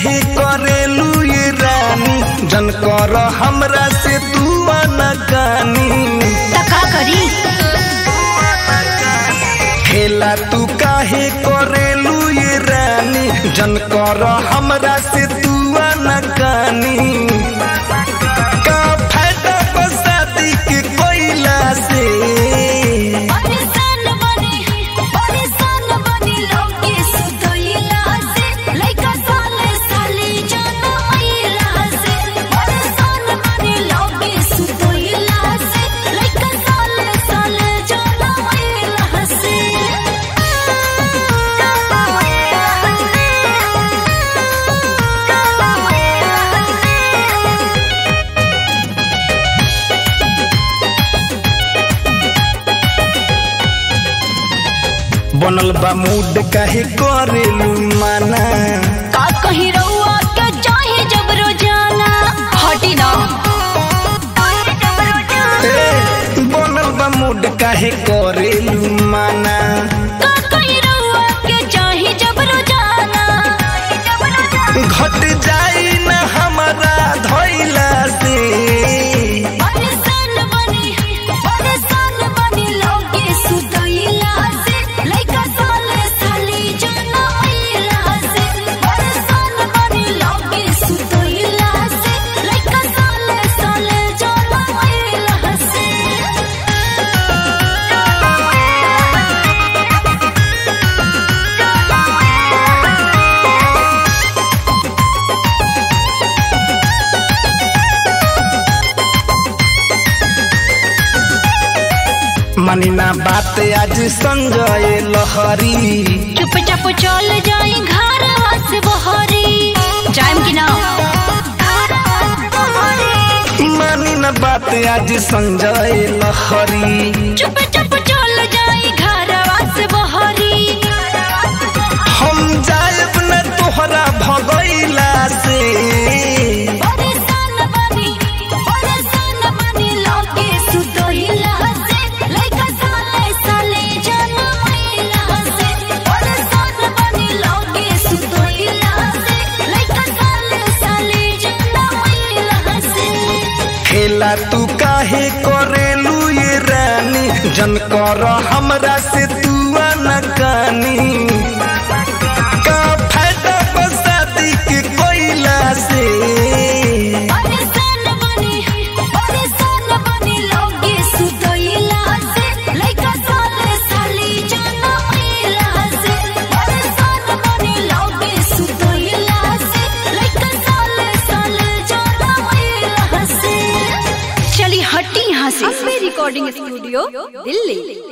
काहे करेलू ये रानी जन कर हमरा से तू अनकानी त का करी खेला तू काहे करेलू ये रानी जन कर हमरा से तू अनकानी का फायदा बसाती के कोइला से परेशान बनी परेशान बनी लोगे सुतोइला से लइका साले साले जाना आइला से परेशान बनी लोगे सुतोइला से लइका साले साले जाना आइला से बनल बा मूड काहे करेलू माना का कहीं रउआ के चाहे जब रोजाना हटी ना ए, बनल बा मूड काहे करेलू माना का कहीं रउआ के चाहे जब रोजाना घट जाई न हमारा धैला से परेशान बनी परेशान बनी लोगे सुतइला से लइका साले साले जाना आइला से परेशान बनी लोगे सुतइला से लइका साले साले जाना आइला से मानी ना बात आज संजय लहरी चुपचाप चल जाई घर से बहरी जाइम कि ना मानी ना बात आज संजय लहरी चुपचाप चल जाई घर से बहरी हम जायब न तोहरा भगैला से परेशान बनी परेशान बनी लोगे सुतोइला से लइका साले साले जाना आइला से परेशान बनी लोगे सुतोइला से लइका साले साले जाना आइला से खेला तू काहे करेलू ये रानी जन कर हमरा से तू अनकानी का फायदा बसाती के कोइला से परेशान बनी परेशान बनी लोगे सुतोइला से लइका साले साले जाना आइला से परेशान बनी लोगे सुतोइला से लइका साले साले जाना आइला से चली हटी यहाँ से रिकॉर्डिंग स्टूडियो दिल्ली